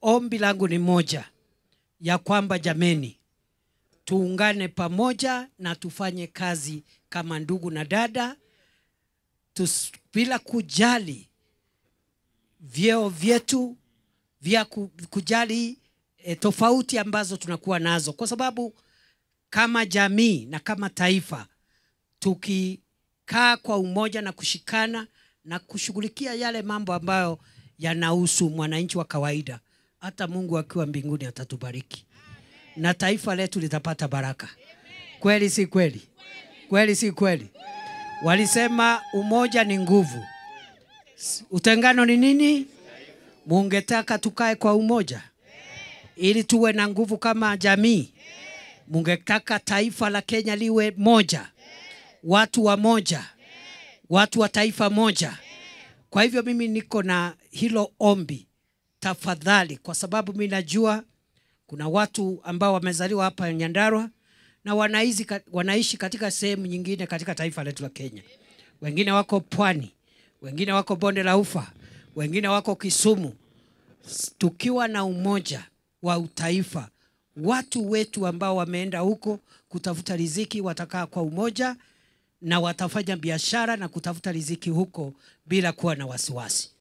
ombi langu ni moja ya kwamba jameni, tuungane pamoja na tufanye kazi kama ndugu na dada tus, bila kujali vyeo vyetu vya ku- kujali e, tofauti ambazo tunakuwa nazo, kwa sababu kama jamii na kama taifa tukikaa kwa umoja na kushikana na kushughulikia yale mambo ambayo yanahusu mwananchi wa kawaida, hata Mungu akiwa mbinguni atatubariki na taifa letu litapata baraka. Kweli si kweli? Kweli si kweli? Walisema umoja ni nguvu, S- utengano ni nini? Mungetaka tukae kwa umoja ili tuwe na nguvu kama jamii. Mungetaka taifa la Kenya liwe moja, watu wa moja, watu wa taifa moja. Kwa hivyo mimi niko na hilo ombi, tafadhali, kwa sababu mimi najua kuna watu ambao wamezaliwa hapa Nyandarua na wanaishi, wanaishi katika sehemu nyingine katika taifa letu la Kenya. Wengine wako pwani, wengine wako bonde la Ufa, wengine wako Kisumu. S- Tukiwa na umoja wa utaifa, watu wetu ambao wameenda huko kutafuta riziki watakaa kwa umoja na watafanya biashara na kutafuta riziki huko bila kuwa na wasiwasi.